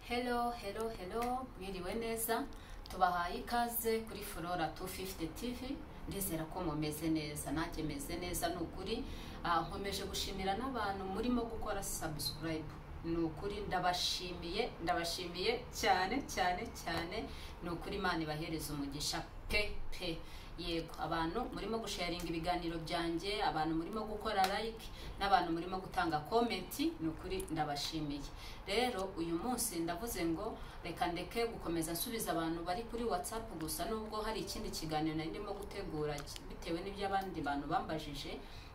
Hello, hello, hello, mwiriwe neza tubahaye ikaze kuri Flora 250 TV ndizera ko mumeze neza nanjye meze neza ni ukuri Ah, nkomeje gushimira n'abantu murimo gukora subscribe ni ukuri ndabashimiye ndabashimiye cyane cyane cyane ni ukuri Imana ibahereza umugisha pe pe yego abantu murimo gusharinga ibiganiro byanjye abantu murimo gukora like n'abantu murimo gutanga komenti ni ukuri ndabashimiye rero uyu munsi ndavuze ngo reka ndeke gukomeza nsubiza abantu bari kuri whatsapp gusa nubwo hari ikindi kiganiro nari ndimo gutegura ki- bitewe n'ibyo abandi bantu bambajije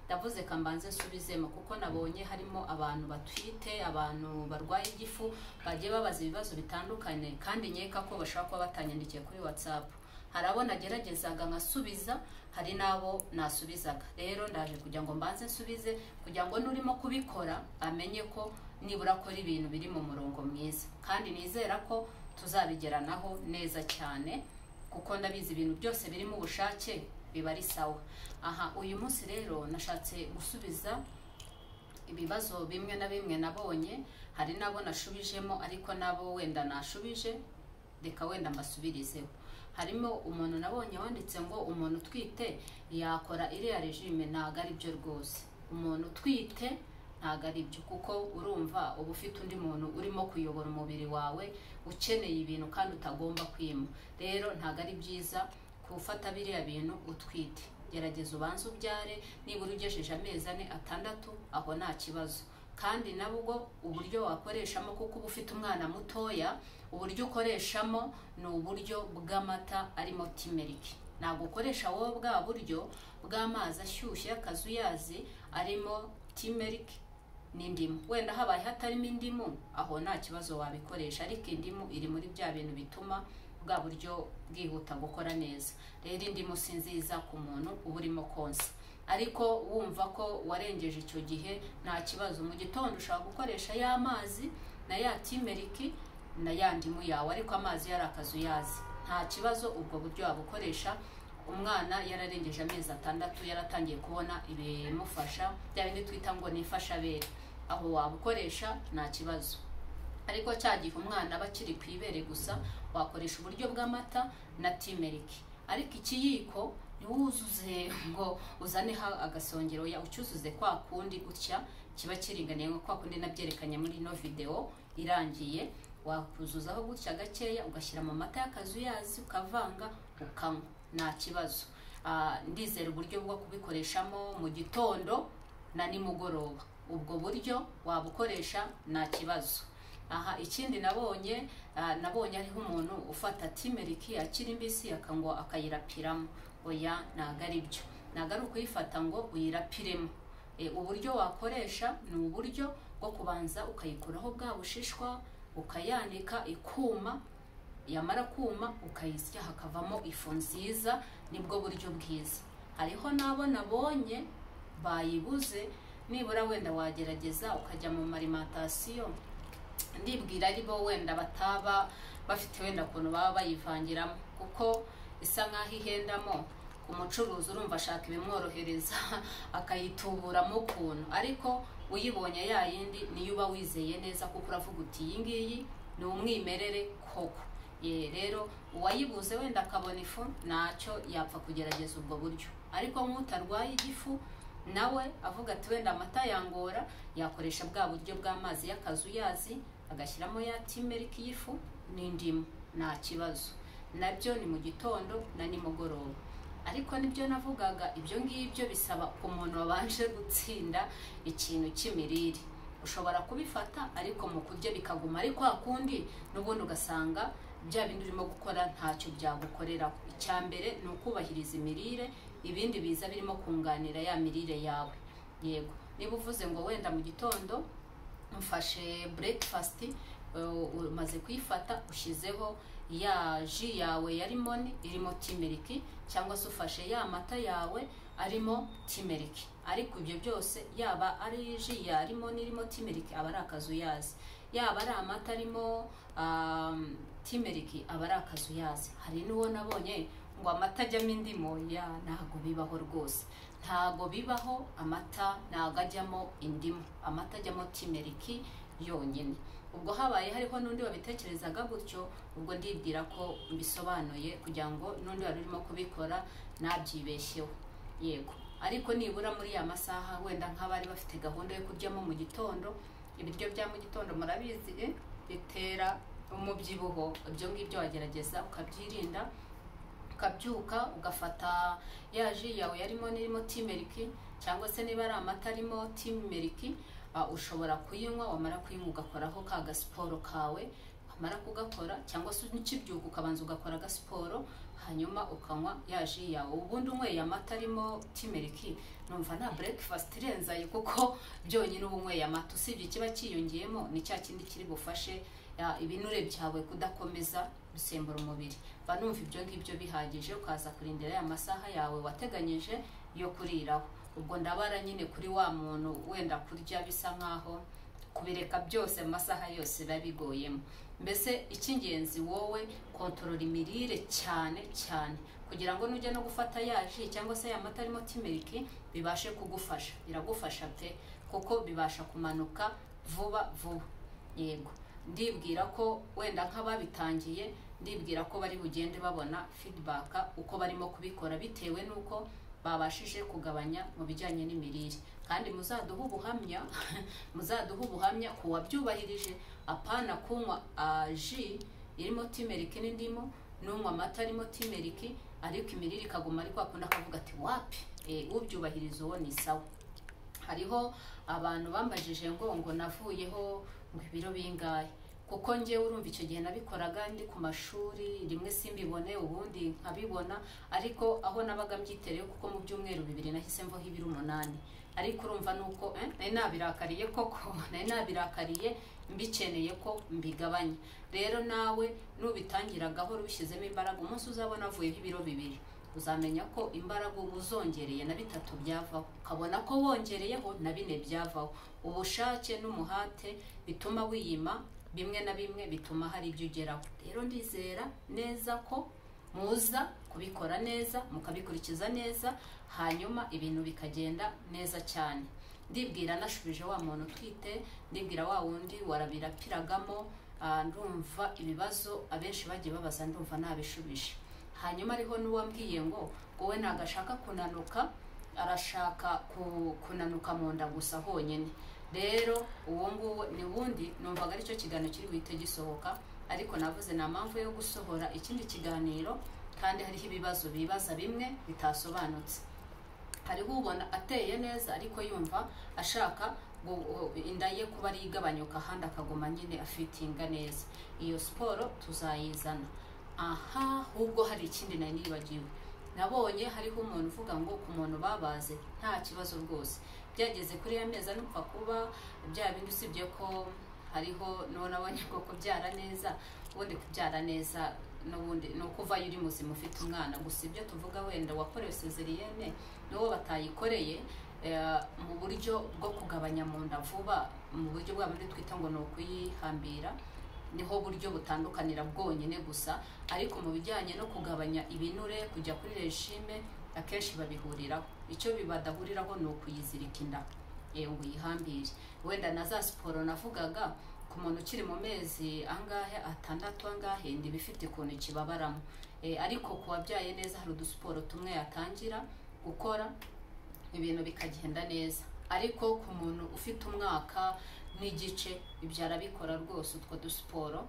ndavuze ka mbanze nsubizemo kuko nabonye harimo abantu batwite abantu barwaye igifu bagiye babaza ibibazo bitandukanye kandi nkeka ko bashobora kuba batanyandikiye kuri whatsapp hari abo nageragezaga nkasubiza hari n'abo nasubizaga rero ndaje kugira ngo mbanze nsubize kugira ngo n'urimo kubikora amenye ko nibura akora ibintu biri mu murongo mwiza kandi nizera ko tuzabigeranaho neza cyane kuko ndabizi ibintu byose birimo ubushake biba ari sawa aha uyu munsi rero nashatse gusubiza ibibazo bimwe na bimwe nabonye hari n'abo nashubijemo ariko n'abo wenda nashubije reka wenda mbasubirizeho harimo umuntu nabonye wanditse ngo umuntu utwite yakora iriya regime ntabwo ari byo rwose umuntu utwite ntabwo ari byo kuko urumva uba ufite undi muntu urimo kuyobora umubiri wawe ukeneye ibintu kandi utagomba kwima rero ntabwo ari byiza gufata biriya bintu utwite gerageza ubanze ubyare nibura ugejeje amezi ane atandatu aho nta kibazo kandi nabwo uburyo wakoreshamo kuko uba ufite umwana mutoya uburyo ukoreshamo ni uburyo bw'amata arimo timeriki ntabwo ukoresha wowe bwa buryo bw'amazi ashyushye y'akazuyazi arimo timeriki n'indimu wenda habaye hatarimo indimu aho nta kibazo wabikoresha ariko indimu iri muri bya bintu bituma bwa buryo bwihuta gukora neza rero indimu si nziza ku muntu uba urimo konsa ariko wumva ko warengeje icyo gihe nta kibazo mu gitondo ushobora gukoresha ya mazi na ya timeriki na ya ndimu yawe ariko amazi yari akazuyazi nta kibazo ubwo buryo wabukoresha umwana yararengeje amezi atandatu yaratangiye kubona ibimufasha bya bindi twita ngo ni imfashabere aho wabukoresha nta kibazo ariko cya gihe umwana aba akiri ku ibere gusa wakoresha uburyo bw'amata na timeriki ariko ikiyiko ntiwuzuze ngo uzaneho agasongero ya ucyuzuze kwa kundi gutya kiba kiringaniye nka kwa kundi nabyerekanye muri ino videwo irangiye wakuzuzaho gutya gakeya ugashyira mu mata y'akazuyazi ukavanga ukanywa nta kibazo Ah, ndizera uburyo bwo kubikoresha mu gitondo na nimugoroba ubwo buryo wabukoresha nta kibazo aha ikindi nabonye ah, nabonye ariho umuntu ufata timeriki akiri mbisi akangwa akayirapiramo oya ntabwo ari byo ntabwo ari ukuyifata ngo uyirapiremo E, uburyo wakoresha ni uburyo bwo kubanza ukayikuraho bwa bushishwa ukayanika ikuma yamara kuma ukayisya hakavamo ifu nziza nibwo buryo bwiza hariho n'abo nabonye bayibuze nibura wenda wagerageza ukajya mu marimentasiyo ndibwira ari bo wenda bataba bafite wenda ukuntu baba bayivangiramo kuko isa nk'aho ihendamo ku mucuruzi urumva ashaka ibimworohereza akayituburamo ukuntu ariko uyibonye ya yindi niyo uba wizeye neza kuko uravuga uti iyi ngiyi ni umwimerere koko ye rero uwayibuze wenda akabona ifu ntacyo yapfa kugerageza ubwo buryo ariko nk'utarwaye igifu nawe avuga ati wenda amata yangora yakoresha bwa buryo bw'amazi y'akazuyazi agashyiramo ya timeriki y'ifu n'indimu nta kibazo nabyo ni mu gitondo na nimugoroba ariko nibyo navugaga ibyo ngibyo bisaba umuntu wabanje gutsinda ikintu cy'imirire ushobora kubifata ariko mu kurya bikaguma ariko hakundi n'ubundi ugasanga bya bindi urimo gukora ntacyo byagukoreraho icya mbere ni ukubahiriza imirire ibindi biza birimo kunganira ya mirire yawe yego niba uvuze ngo wenda mu gitondo mfashe breakfast uh, umaze kuyifata ushyizeho ya ji yawe ya limoni irimo timeriki cyangwa se ufashe ya mata yawe arimo timeriki ariko ibyo byose yaba ari ji ya limoni irimo timeriki aba ari akazuyazi yaba ari amata arimo um, timeriki aba ari akazuyazi hari n'uwo nabonye ngo amata ajyamo indimu ya ntabwo bibaho rwose ntago bibaho amata ntago ajyamo indimu amata ajyamo timeriki yonyine ubwo habaye hariho n'undi wabitekerezaga gutyo ubwo ndibwira ko mbisobanuye kugira ngo n'undi wari urimo kubikora nabyibeshyeho yego ariko nibura muri ya masaha wenda nk'abari bafite gahunda yo kuryamo mu gitondo ibiryo bya mu gitondo murabizi eh, bitera umubyibuho ibyo ngibyo wagerageza ukabyirinda ukabyuka ugafata ya ji yawe yarimo n'irimo timeriki cyangwa se niba ari amata arimo timeriki uh, ushobora kuyinywa wamara kuyinywa ugakoraho ka gasiporo kawe wamara kugakora cyangwa se ukibyuka ukabanza ugakora agasiporo hanyuma ukanywa ya ji yawe ubundi unyweye amata arimo timeriki numva nta breakfast irenze ayo kuko byonyine uba unyweye amata usibye ikiba cyiyongeyemo ni cya kindi kiri bufashe ya, ibinure byawe kudakomeza gusembura umubiri mba numva ibyo ngibyo bihagije ukaza kurindira ya masaha yawe wateganyije yo kuriraho ubwo ndabara nyine kuri wa muntu wenda kurya bisa nk'aho kubireka byose mu masaha yose biba bigoyemo mbese icy'ingenzi wowe kontorora imirire cyane cyane kugira ngo nujya no gufata ya ji cyangwa se ya mata arimo timeriki bibashe kugufasha biragufasha pe kuko bibasha kumanuka vuba vuba yego ndibwira ko wenda nk'ababitangiye ndibwira ko bari bugende babona feedback uko barimo kubikora bitewe n'uko babashije kugabanya mu bijyanye n'imirire kandi muzaduhe ubuhamya muzaduhe ubuhamya ku wabyubahirije apana kunywa ji irimo timeriki n'indimu n'unywa amata arimo timeriki ariko imirire ikaguma ariko akunda akavuga ati wapi ubyubahiriza uwo ni sawa hariho abantu bambajije ngo ngo navuyeho ngo ibiro bingahe kuko ngewe urumva icyo gihe nabikoraga ndi ku mashuri rimwe simbibone ubundi nkabibona ariko aho nabaga mbyitereyeho kuko mu byumweru bibiri nahise mvaho ibiro umunani ariko urumva nuko nari nabirakariye koko nari nabirakariye mbikeneye ko mbigabanya rero nawe n'ubitangiragaho rubishyizemo imbaraga umunsi uzabona avuyeho ibiro bibiri uzamenya ko imbaraga uba uzongereye na bitatu byavaho ukabona ko wongereyeho na bine byavaho ubushake n'umuhate bituma wiyima bimwe na bimwe bituma hari ibyo ugeraho rero ndizera neza ko muza kubikora neza mukabikurikiza neza hanyuma ibintu bikagenda neza cyane ndibwira nashubije wa muntu utwite ndibwira wa wundi warabirapiragamo ndumva ibibazo abenshi bagiye babaza ndumva nabishubije hanyuma ariho n'uwambwiye ngo wowe ntabwo ashaka kunanuka arashaka kunanuka mu nda gusa honyine rero uwo nguwo ni wundi numvaga aricyo kiganiro kiri buhite gisohoka ariko navuze nta mpamvu yo gusohora ikindi kiganiro kandi hariho ibibazo bibaza bimwe bitasobanutse hariho ubona ateye neza ariko yumva ashaka inda ye kuba ari igabanyuka ahandi akaguma nyine afitinga neza iyo siporo tuzayizana aha ahubwo hari ikindi nari nibagiwe nabonye hariho umuntu uvuga ngo ku muntu babaze nta kibazo rwose byageze kuri ya meza nupfa kuba bya bindi usibye ko hariho nabonye ko kubyara neza ubundi kubyara neza n'ubundi ni ukuvayo uri muzima ufite umwana gusa ibyo tuvuga wenda wakorewe sezeriyene n'uwo batayikoreye mu buryo bwo kugabanya mu nda vuba mu buryo bwa muri twita ngo ni ukuyihambira niho buryo butandukanira bwonyine gusa ariko mu bijyanye no kugabanya ibinure kujya kuri rejime akenshi babihuriraho icyo badahuriraho ni ukuyizirika inda ngo uyihambire wenda na za siporo navugaga ku muntu ukiri mu mezi angahe atandatu angahe ndiba ifite ukuntu kibabaramo ariko ku wabyaye neza hari udusiporo tumwe yatangira gukora ibintu bikagenda neza ariko ku muntu ufite umwaka n'igice ibyo arabikora rwose utwo dusiporo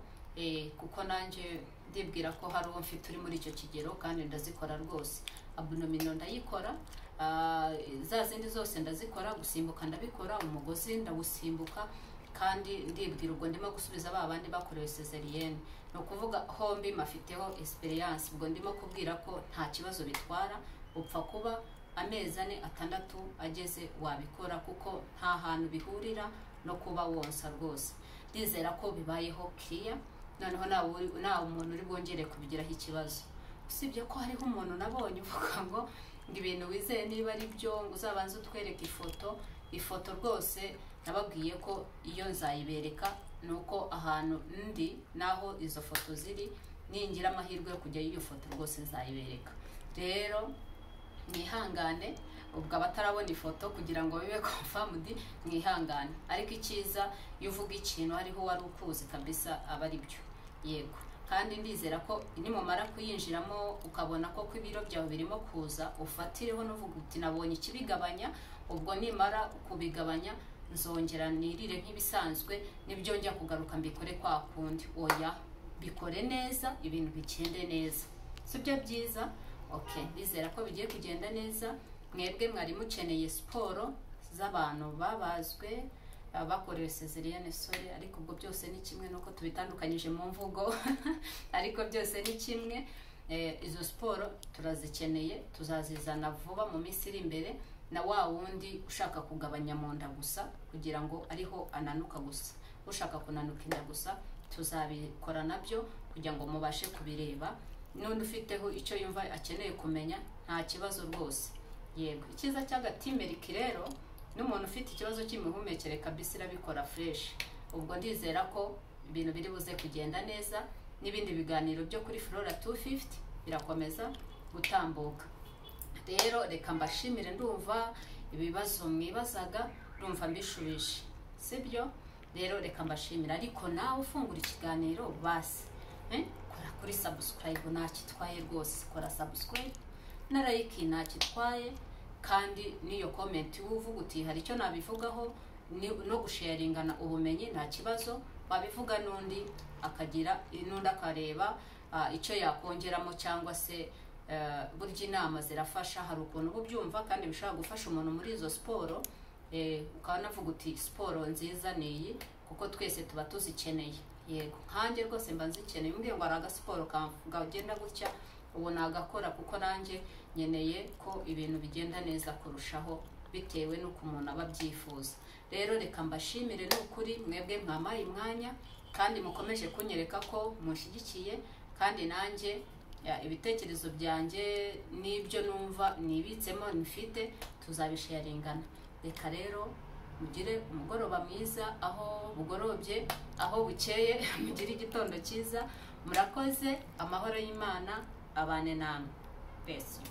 kuko nanjye ndibwira ko hari uwo mfite uri muri icyo kigero kandi ndazikora rwose abonomino ndayikora za zindi zose ndazikora gusimbuka ndabikora umugozi ndawusimbuka kandi ndibwira ubwo ndimo gusubiza ba bandi bakorewe sezeriyene ni ukuvuga hombi mafiteho esperiyance ubwo ndimo kubwira ko nta kibazo bitwara upfa kuba amezi ane atandatu ageze wabikora kuko nta hantu bihurira no kuba wonsa rwose ndizera ko bibayeho kiya noneho nta umuntu uri bwongere kubigiraho ikibazo usibye ko hariho umuntu nabonye uvuga ngo ngo ibintu wizeye niba ari byo ngo uzabanze utwereke ifoto ifoto rwose nababwiye ko iyo nzayibereka ni uko ahantu ndi n'aho izo foto ziri ningira amahirwe yo kujya y'iyo foto rwose nzayibereka rero mwihangane ubwo abatarabona ifoto kugira ngo bibe confirmed mwihangane ariko icyiza iyo uvuga ikintu hariho wari ukuzi kabisa aba ari byo yego kandi ndizera ko nimumara kuyinjiramo ukabona ko ko ibiro byawe birimo kuza ufatireho n'uvuga uti nabonye ikibigabanya ubwo nimara kubigabanya nzongera nirire nk'ibisanzwe nibyo njya kugaruka mbikore kwa kundi oya bikore neza ibintu bikende neza si byo byiza ok ndizera ko bigiye kugenda neza mwebwe mwari mukeneye siporo z'abantu babazwe bakorewe sezeriyene sore ariko ubwo byose ni kimwe nuko tubitandukanyije mu mvugo ariko byose ni kimwe izo siporo turazikeneye tuzazizana vuba mu minsi iri imbere na wa wundi ushaka kugabanya mu nda gusa kugira ngo ariho ananuka gusa ushaka kunanuka inda gusa tuzabikora nabyo kugira ngo mubashe kubireba n'undi ufiteho icyo yumva akeneye kumenya nta kibazo rwose yego icyiza cy'agatimeriki rero n'umuntu ufite ikibazo cy'imihumekere kabisa irabikora fureshi ubwo ndizera ko ibintu biri buze kugenda neza n'ibindi biganiro byo kuri flora 250 birakomeza gutambuka rero reka mbashimire ndumva ibibazo mwibazaga ndumva mbishubije sibyo rero reka mbashimire ariko nawe ufungura ikiganiro basi kora kuri sabusikarayibu ntakitwaye rwose kora sabusikarayibu na like ntakitwaye kandi n'iyo komenti uvuga uti hari icyo nabivugaho no gusheyaringana ubumenyi nta kibazo wabivuga n'undi akagira n'undi akareba icyo yakongeramo cyangwa se burya inama zirafasha hari ukuntu uba ubyumva kandi bishobora gufasha umuntu muri izo siporo ukaba unavuga uti siporo nziza ni iyi kuko twese tuba tuzikeneye yego nkanjye rwose mba nzikeneye umbwiye ngo hari agasiporo kagenda gutya ubu nagakora kuko nanjye nkeneye ko ibintu bigenda neza kurushaho bitewe n'uko umuntu aba abyifuza rero reka mbashimire n'ukuri mwebwe mwamaye imwanya kandi mukomeje kunyereka ko mushyigikiye kandi nanjye ibitekerezo byanjye n'ibyo numva nibitsemo nifite tuzabisheringana reka rero mugire umugoroba mwiza aho bugorobye aho bukeye mugire igitondo cyiza murakoze amahoro y'imana abane namwe besi